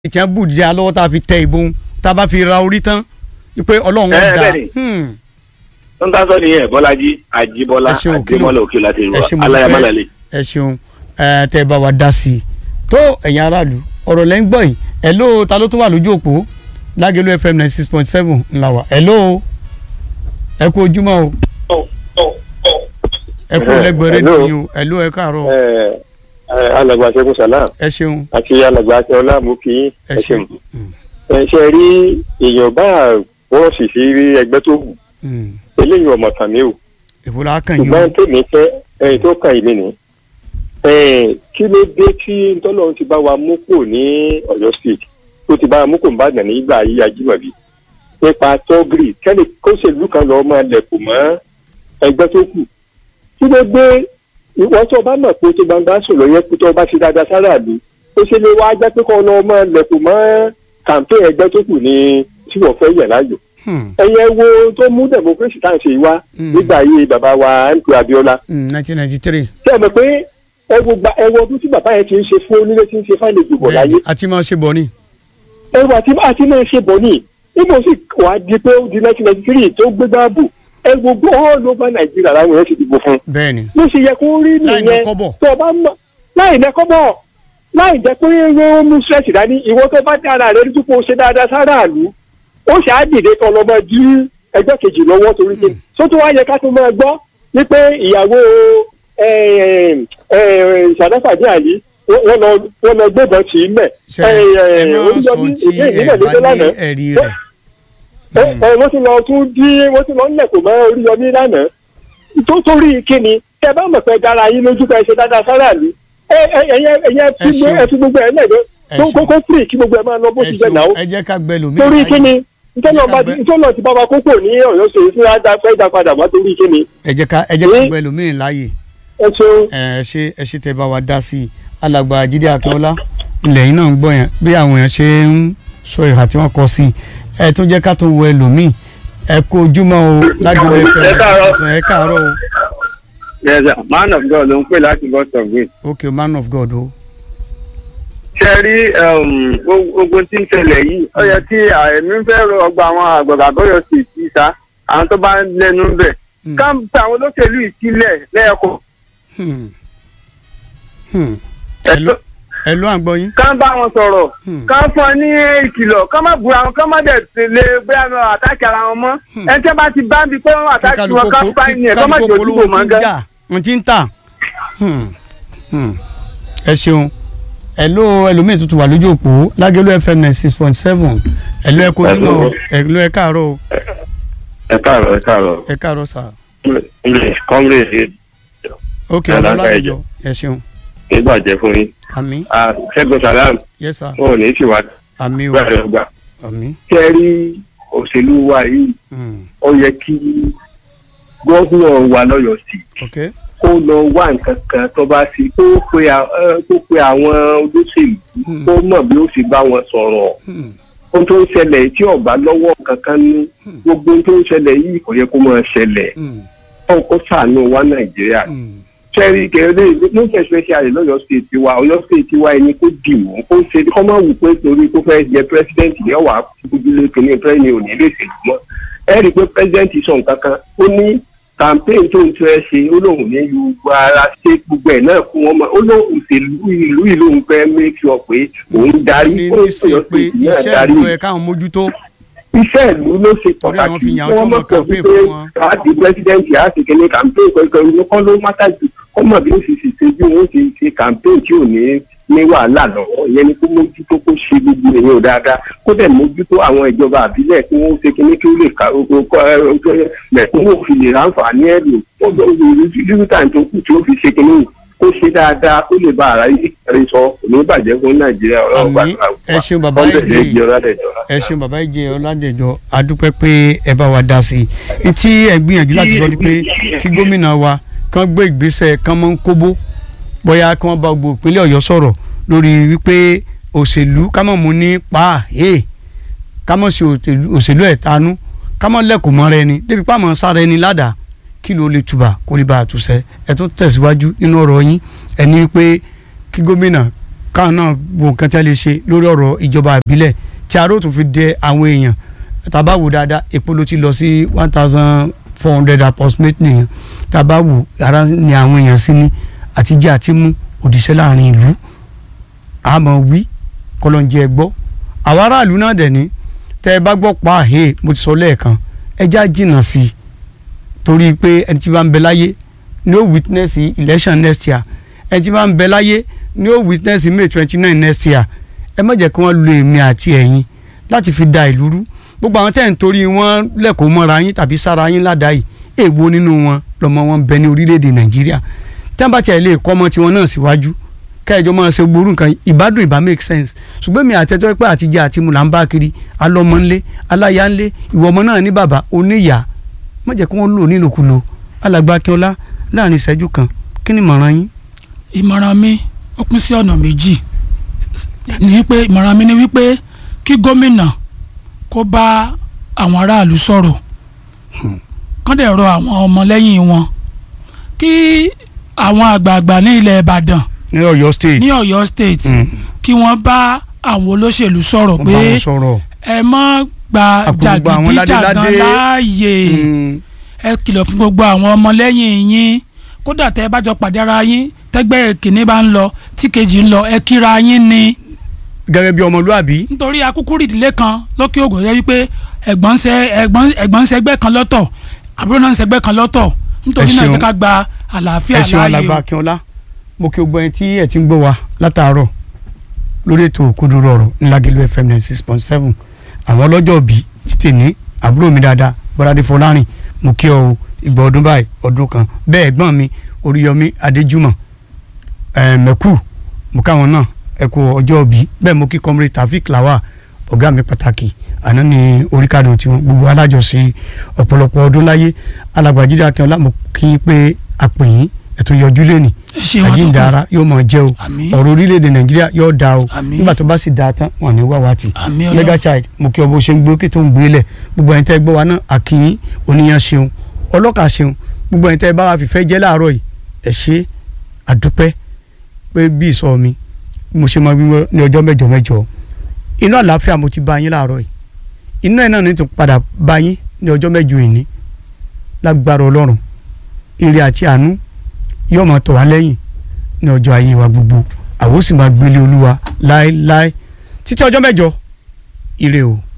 tí wọ́n bù jẹ́ alọ́wọ́ tá a fi tẹ ìbọn tá a bá fi ra orí tán pé ọlọ́run Ẹ, ó dá bẹ́ẹ̀ni. tó ń tásọ nìyẹn bọ́lájí àjíbọ́lá Ẹ ṣeun, kí ló- àdèmọ́lá òkè láti ẹ ṣe rú mo aláyàmálàlẹ̀. ẹ ṣeun ẹ tẹ bá wa dá sí i tó ẹ̀yin aráàlú ọ̀rọ̀ lẹ́ ń gbọ́ yìí hello ta ló tún wà lójú òpó lágẹ̀lú fm ninety six point seven ńlá wa hello ẹ kú ojúmọ́ o ẹ kú Eh, lẹ́gbẹ̀ẹ́ hello. rédíò yín o hello ẹ káàárọ̀ ẹ ẹ alàgbà ṣẹ́gun salam ẹ ṣeun àti alàgbà akẹ́ọ́lá mú kí ẹ ẹ ṣeun ṣeun. ẹ ṣe rí èèyàn bá bọ́ọ̀sì sí ẹgbẹ́ tó wù Mm. eléyìí ọmọ tàn mí o èwo la kàn yín o ṣùgbọ́n tèmi fẹ́ ẹni tó kàn yìí nìyí. ẹ kí ló dé tí ntọ́lọ́run ti bá wa mú kò ní ọ̀yọ́ state tó ti bá wa mú kò ń bàdàn nígbà ayé ajímọ̀bí nípa tọ́gìrì kẹ́lẹ́ kóṣèlú kan lọ́ọ́ máa lẹ̀kùn mọ́ ẹgbẹ́ tó kù kí ló dé ìwọ́n tó bá mọ̀ pé tó gbangba sọ̀rọ̀ yẹn kó tó bá ti dáadáa sára àlù ó ṣe lè wá jẹ́ pé kọ́ lọ́ọ́ máa lẹ̀kùn mọ́ kàǹpé ẹgbẹ́ tó kù ní tí wọ́n fẹ́ yẹ̀ láàyò Hmm. ẹ̀yẹ wo tó mú democracy tá à ń ṣe wá Mm. nígbà ayé bàbá wa mp abiola Mm, nineteen ninety three ṣé ẹ mọ̀ pé ẹ wo gba ẹ wo ọdún tí bàbá yẹn ti ń ṣe fún onílé tí ń ṣe fáìlì ìdìbò láyé àti máa ṣe bọ̀ ni ẹ wo àti àti náà ṣe bọ̀ ní ibo sì wàá di pé ó di nineteen ninety three tó gbé gbáàbù ẹ wo gbọ́ all over nàìjíríà láwọn èèyàn ti dìbò fún bẹ́ẹ̀ ni ló ṣe yẹ kó rí Láì nìyẹn ná kọ́bọ̀. tó o bá mọ̀ láì ná kọ́bọ̀ láì jẹ́ pé ó mú stress dání ìwọ tó bá dára rẹ lójú pé o ṣe dáadáa sára àlú ó ṣáà dìde kan lọ́mọ dí ẹgbẹ́ kejì lọ́wọ́ torí pé tó tó wá yẹ ká tó máa gbọ́ wípé ìyàwó ìṣàdáfàdé àlí wọ́n lọ wọ́n lọ gbébọn tì í mẹ́ ṣe ẹ máa sọ tí ẹ bá ní ẹ̀rí rẹ̀ ẹ ẹ wọ́n ti lọ tún dí wọ́n ti lọ ń lẹ̀kùn mọ́ oríyọmí lánàá tó torí kíni tẹ bá mọ̀ pé dára yín lójú pé ẹ ṣe dáadáa sára mi ẹ ẹ ẹyẹ ẹyẹ fi gbé ṣeun. ẹ fi gbogbo ẹ lẹ́gbẹ́ Ẹ tó ṣeun. kókó fìrì kí gbogbo ẹ máa lọ bó ẹ ti jẹ náà ṣeun ẹ jẹ́ ká gbẹ lómi torí láyè. kíni ntọ́nà bá bẹ- ntọ́nà ti bá wa kókó ní ọ̀yọ́ ṣe fún adá fẹ́ dá padà wá torí kíni ẹ jẹ́ ká ẹ jẹ́ ká Ní- gbẹ lómi láàyè ẹ ṣeun. ẹ ṣe ẹ ṣe tẹ bá wa dá sí i alàgbà jíde akínọlá ilẹ̀ yìí náà ń gbọ́ yẹn bí àwọn èèyàn ṣe ń sọ ìhà tí wọ́n kọ sí i ẹ tún jẹ́ ká tó wọ ẹlòmíì ẹ kó ojúmọ́ o lágbègbè ẹ̀fẹ̀ Ẹ káàárọ̀. ọ̀sán ẹ káàárọ̀ o yes sir man of god ló ń pè láti boston green. ok man of god o ṣe rí ogun tí ń ṣẹlẹ̀ yìí ó yẹ kí àìmí fẹ́ rọ ọgbà àwọn àgbàgbà bọ́yọ̀ sí ti sa àwọn tó bá ń lẹ́nu bẹ̀. Hmm. ká ń ta àwọn olóṣèlú ìsílẹ̀ lẹ́ẹ̀kọ́. Hmm. Hmm. ẹ ló ẹ ló à ń gbọ́ yín ká ń bá wọn sọ̀rọ̀ Hmm. ká fún ọ ní ìkìlọ̀ ká má búra wọn ká má dẹ̀ tẹ̀lé bóyá lọ àtàkì ara wọn mọ́ Hmm. ẹni tí wọ́n bá ti bá ń bi pé wọ́n àtàkì wọn ká bá ń yẹn ká má jò dìbò mọ́ ti ń gẹ́. jà wọ́n ti ń tà Hmm. Hmm. ẹ ṣeun ẹ ló ẹlòmíì tuntun wà lójú òpó lágẹ̀lú fm nine six point seven ẹ ló ẹ kó ojúmọ́ o ẹ ló ẹ káàárọ̀ o ẹ káàárọ̀ ẹ káàárọ̀ ẹ káàárọ̀ sà english comrade ok Ẹ ọ̀dọ́ lágbàá ládẹjọ́ ẹ ṣeun ìbàjẹ́ fún yín àmì Ah, ṣẹ́gun salam yes sir wọn ò ní í ṣèwà àmì o gbàdúrà gbà. àmì kẹ́ rí òṣèlú wa yìí Hmm. ó yẹ kí gómìnà wa lọ́yọ̀ọ́ sí ok kó lọ wá nǹkan kan tó bá sí kó pe à- ẹ, kó pe àwọn olóṣèlú Hmm. kó mọ̀ bí ó sì bá wọn sọ̀rọ̀ Hmm. ohun tó ń ṣẹlẹ̀ tí ọ̀bá lọ́wọ́ kankan ní gbogbo ohun tó ń ṣẹlẹ̀ yìí kò yẹ kó máa ṣẹlẹ̀ Hmm. ó kó ṣàánú wa nàìjíríà Hmm. sẹ́rí kẹ́rẹ́ ló fẹ́ especially lọ́yọ̀ state wa ọ̀yọ́ state wa ẹni kó dì mú kó ṣe kọ́ máa wù pé torí kó fẹ́ jẹ president yẹn wà á gbójúlé kìíní pẹ́ẹ́nì òní lè ṣèlú mọ́ ẹ rí i pé president sọ nǹkan kan ó ní campaign tó ń fẹ́ ṣe ó lóun ní gbogbo ara ṣe gbogbo ẹ̀ náà fún wọn mọ́ ó lóun òṣèlú ìlú ìlú òun fẹ́ make sure pé òun darí ní ó ní ọ̀yọ́ sí pé state náà iṣẹ́ darí ìlú ẹ̀ káwọn mójútó iṣẹ́ ìlú ló ṣe Torí àwọn pàtàkì fi yàn án tí wọ́n wọ́n mọ̀ mọ pé campaign pé fún wọn. láti president yà á sì kéde campaign kankan ló kọ́ ló mátà jù kọ́ mọ̀ bí ó sì ṣe bí wọ́n ti ṣe campaign tí ò ní ní wàhálà lọ́wọ́ ìyẹn ni kó mójútó kó ṣe gbogbo èèyàn dáadáa kó dẹ̀ mójútó àwọn ìjọba àbílẹ̀ kí wọ́n ṣe kíní kí ó lè ka mẹ̀kúnwó fi lè ráǹfààní ẹ̀ lò ó gbọ́ dídútà tó kù tí ó fi ṣe kíní kó ṣe dáadáa kó lè bá ara yìí rí sọ kò ní bàjẹ́ fún nàìjíríà ọlọ́run Àmín. gbàdúrà Ẹ ṣeun bàbá ọ̀dẹ̀ Ìjì. lè jẹ́ ọ̀làdẹ̀jọ́ ẹ ṣeun bàbá ìjẹ ọládẹjọ adúpẹ́ pé ẹ bá wa dá sí i tí ẹ gbìyànjú láti sọ ni pé kí gómìnà wa kàn gbé ìgbésẹ̀ kàn mọ́ ń kóbó bóyá kí wọ́n bá gbogbo ìpínlẹ̀ ọ̀yọ́ sọ̀rọ̀ lórí wípé òṣèlú ká mọ̀ mú ní pa ẹ̀ ká mọ̀ sí òṣèlú- òṣèlú ẹ̀ tanú ká mọ̀ lẹ́kùn mọ́ra ẹni débi pàmò sára ẹni ládàá kí ló lè túbà kó lè bá a túṣẹ́ ẹ tún tẹ̀síwájú nínú ọ̀rọ̀ yín ẹni pé kí gómìnà káwọn náà wo nǹkan tí a lè ṣe lórí ọ̀rọ̀ ìjọba ìbílẹ̀ tí aró tún fi dẹ àwọn èèyàn tàbá wò dáadáa epo ló ti lọ sí one thousand four hundred approximate nìyẹn tàbá wò ara ni àwọn èèyàn sí ní àtijọ́ àti mú òdìṣẹ́ láàrin ìlú àmọ́ wí kọlọ́njẹ́ gbọ́ àwọn aráàlú náà dẹ̀ ní tẹ́ ẹ bá gbọ́ pa àhẹ́ mo ti sọ lẹ́ẹ̀kan ẹjá jìnnà sí i torí pé ẹni tí bá ń bẹ láyé ni ó witness election next year ẹni tí bá ń bẹ láyé ni ó witness may twenty nine next year ẹ má jẹ́ kí wọ́n lo èmi àti ẹ̀yin láti fi da ìlú rú gbogbo àwọn tẹ́ ń torí wọn lẹ́kọ̀ọ́ mọ́ra yín tàbí sára yín ládàá yìí èèwo nínú wọn lọ́mọ wọn bẹ ní orílẹ̀-èdè nàìjíríà tí wọ́n bá tiẹ̀ lè kọ́ ọmọ tiwọn náà síwájú kẹjọ máa ṣe gbórú nǹkan ìbádùn ìbá make sense ṣùgbọ́n mi àtẹ́tọ́ pé àtijọ́ àti mu là ń bá kiri alọ́mọ ńlé aláya ńlé ìwọ ọmọ náà ní bàbá oníyà má jẹ́ kí wọ́n lò nílòkulò alàgbà akínọlá láàrin ìṣẹ́jú kan kí ni ìmọ̀ràn yín. ìmọ̀ràn mi ó pín sí ọ̀nà méjì ní pé ìmọ̀ràn mi ni wípé kí gómìnà kó bá àwọn aráàlú sọ̀rọ̀ kán dẹ̀ rọ àwọn ọmọlẹ́yìn wọn kí àwọn àgbààgbà ní ilẹ̀ ìbàdàn ní Ọ̀yọ́ state ní Ọ̀yọ́ state kí wọ́n bá àwọn olóṣèlú sọ̀rọ̀ wọ́n pé bá wọn sọ̀rọ̀ ẹ má gba Àpò gbogbo àwọn jàgídíjàgan ládéládé. láàyè Mm, ẹ kìlọ̀ fún gbogbo àwọn ọmọlẹ́yìn yín kódà tẹ́ ẹ bá jọ pàdé ara yín tẹ́gbẹ́ kìíní bá ń lọ tí kejì ń lọ ẹ kíra yín ni gẹ́gẹ́ bí ọmọlúàbí nítorí akúkú ìdílé kan lókè ògùn yẹ wípé ẹ̀gbọ́n ń ṣe ẹ̀gbọ́n ẹ̀gbọ́n ń ṣẹgbẹ́ kan lọ́tọ̀ àbúrò náà ń ṣẹgbẹ́ kan lọ́tọ̀ nítorí Ẹ náà ẹ ṣeun. jẹ́ ká gba àlàáfíà ẹ ṣeun láàyè alàgbà o. akínọlá mo kí o gbọ́ ẹni tí ẹ ti ń gbọ́ wa látàárọ̀ lórí ètò òkúdúró ọ̀rọ̀ ńlágẹ̀lú fm ninety six point seven àwọn ọlọ́jọ́ òbí ti tèmi àbúrò mi dáadáa bọ́dádé fọlárìn mo kí ọ o ìgbà ọdún báyìí ọdún kan bẹ́ẹ̀ ẹ̀gbọ́n mi oríyọmí adéjúmọ̀ ẹ̀ mẹ́kù mo káwọn náà ẹ kú ọjọ́ òbí bẹ́ẹ̀ mo kí kọ́mírì tafik lawa ọ̀gá mi pàtàkì àná ní oríkàdùn tiwọn gbogbo alájọsí ọ̀pọ̀lọpọ̀ ọdún láyé alàgbàjídé akínọlá mo kí i pé àpèyìn ẹ̀tún yọjú lẹ́nì ẹ ṣeun àjíǹde àtọkùn. ara yóò mọ̀ jẹ́ o Àmín. ọ̀rọ̀ orílẹ̀-èdè nàìjíríà yóò dáa o Àmín. nígbà tó bá sì dáa tán wọn ní wàwá tì Àmín Ọlọ́run. mega child mo kí ọ bó ṣe ń gbé kí tó ń gbé lẹ̀ gbogbo ẹ̀yin tẹ́ gbọ́ wa náà àkìyìn oníyan ṣeun ọlọ́kà ṣeun gbogbo ẹ̀yin tẹ́ bá wa fìfẹ́ jẹ́ láàárọ̀ yìí ẹ ṣé àdúpẹ́ pé bí ìsọ mi mo ṣe máa wíwọ́ ní ọjọ́ mẹ́jọ mẹ́jọ inú àlàáfíà mo ti bá yín láàárọ̀ yìí inú ẹ̀ náà ní ti padà bá yín ní ọjọ́ mẹ́jọ ìní lágbára ọlọ́run ire àti àánú yóò máa tọ̀ wá lẹ́yìn ní ọjọ́ ayé wa gbogbo àwọn ó sì máa gbélé olúwa láéláé títí ọjọ́ mẹ́jọ ire o.